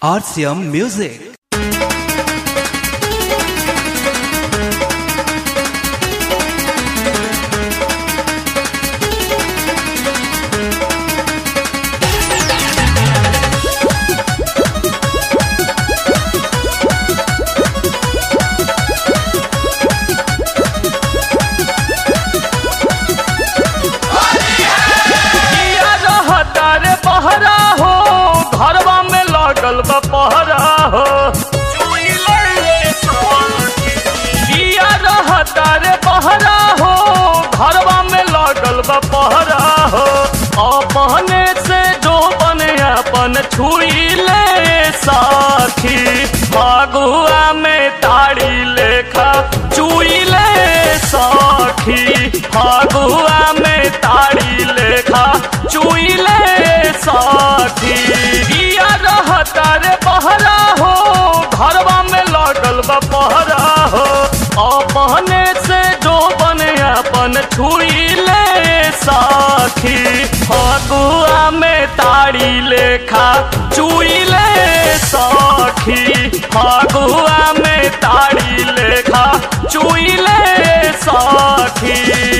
RCM Music. किया रहता रे बहरा हो घरवा में लगल बा पहरा हो किया रहता रे बहरा हो घरवा में लगल बा पहरा हो अपने से जो बने अपन छुई ले साखी फगुआ में ताड़ी लेखा चुई ले साखी फगुआ में ताड़ी लेखा चुई ले साखी किया रहता रे बहरा हो घरवा में लगल बा पहरा हो अपने से जो बने अपन छुई ले साखी फगुआ में ताड़ी लेखा चुई ले साखी फगुआ में ताड़ी लेखा चुई ले साखी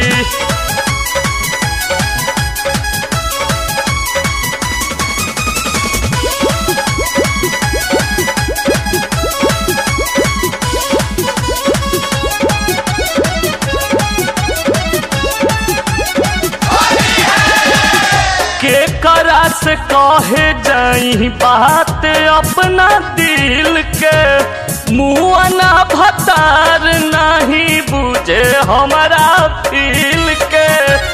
के करा से कहे जाई बात अपना दिल के मुआना भतार नहीं बुझे हमारा फील के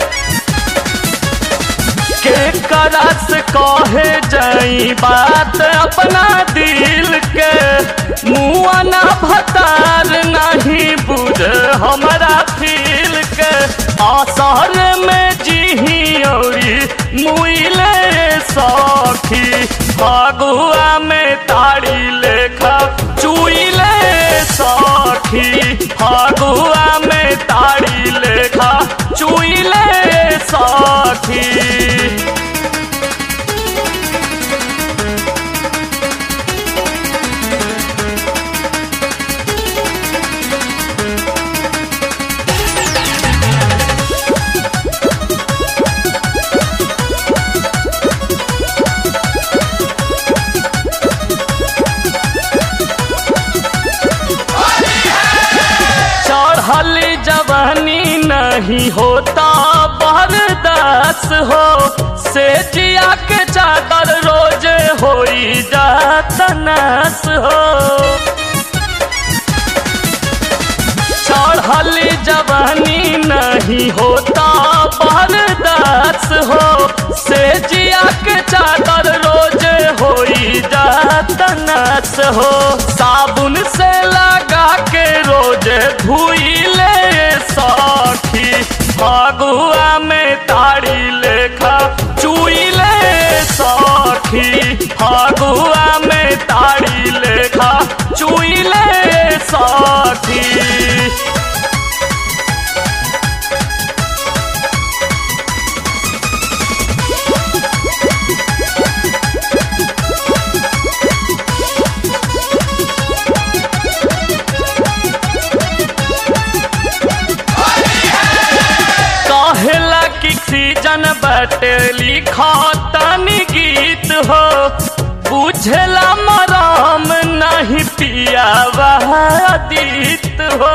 के करा से कहे जाई बात अपना दिल के मुआना भतार नहीं बुझे हमारा फील के आसार में जी औरी मुइले सखी फगुआ में ताड़ी लेखा चुइले सखी फगुआ में ताड़ी लेखा चुइले सखी चढ़ल जवानी नहीं होता बरदास हो से जिया के चादर रोज होई जात नास हो चढ़ल जवानी नहीं होता बरदास हो से जिया के चादर रोज होई जात नास हो साबुन से लगा के रोज धुई ले सखी फगुआ में ताड़ी लेखा चुई ले सखी फगुआ में ताड़ी लेखा चुई ले सखी कहेला कि सीजन बटे लिखा तनी गीत हो बुझला मराम नहीं पिया दीत हो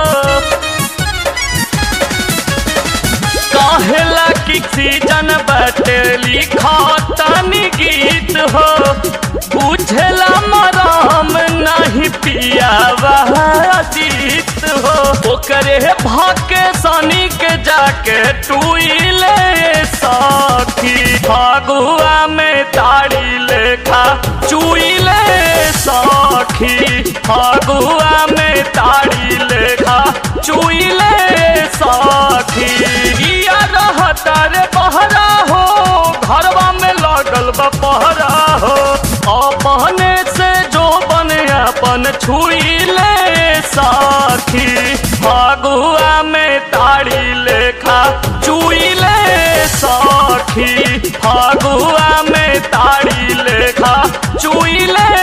कहेला कि सीजन बटे लिखा तनी गीत हो बुझला मराम नहीं पिया दीत हो ओकरे भाके सनी के जाके टुइले सखी फगुआ में ताड़ी लेखा चुइले सखी फगुआ में ताड़ी लेखा चुइले सखी किया रहता रे बहरा हो घरवा में लगल बा पहरा हो अपने से जो बने अपन छुई ले साखी फगुआ में ताड़ी लेखा चुई ले साखी फगुआ में ताड़ी लेखा चुइले